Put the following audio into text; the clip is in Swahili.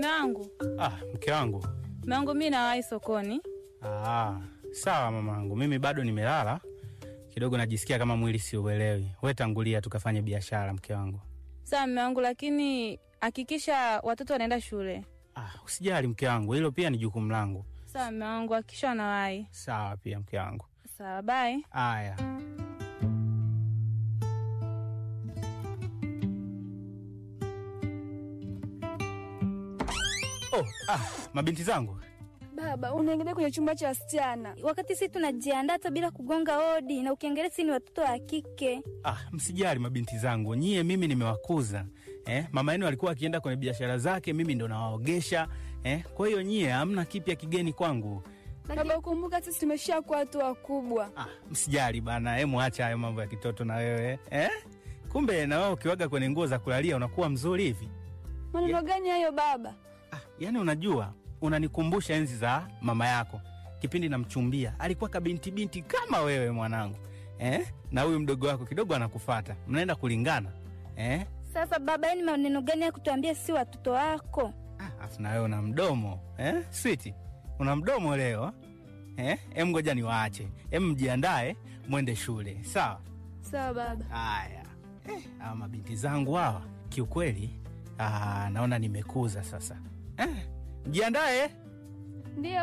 wangu, Ah, mke wangu. mume wangu, mi nawahi sokoni. Ah, sawa mamangu, mimi bado nimelala kidogo, najisikia kama mwili siuelewi. We tangulia tukafanye biashara, mke wangu. Sawa mume wangu, lakini hakikisha watoto wanaenda shule. Ah, usijali mke wangu, hilo pia ni jukumu langu. Sawa mume wangu, hakikisha wanawahi. Sawa pia mke wangu. Sawa, bye. Aya. Oh, ah, mabinti zangu. Baba, unaingia kwenye chumba cha wasichana. wakati sisi tunajiandaa hata bila kugonga hodi, na ukiangalia sisi ni watoto wa kike. Ah, msijali mabinti zangu, nyie mimi nimewakuza eh. Mama yenu alikuwa akienda kwenye biashara zake, mimi ndo nawaogesha eh. Kwa hiyo nyie hamna kipya kigeni kwangu. Baba, ukumbuka sisi tumeshakuwa watu wakubwa. Ah, msijali bana, hemu acha hayo mambo ya kitoto na wewe eh. Kumbe na wewe ukiwaga kwenye nguo za kulalia unakuwa mzuri hivi. Maneno gani hayo baba? Ah, yani unajua unanikumbusha enzi za mama yako kipindi namchumbia, alikuwa kabinti binti kama wewe mwanangu eh? na huyu mdogo wako kidogo anakufata, mnaenda kulingana eh? Sasa baba, yani maneno gani ya kutuambia si watoto wako? Ah, afu na wewe una mdomo eh? Switi, una mdomo leo eh? Em, ngoja niwaache, em, mjiandae mwende shule, sawa? Sawa baba. Haya eh, hawa mabinti zangu hawa kiukweli, ah, naona nimekuza sasa eh, mjiandae Ndio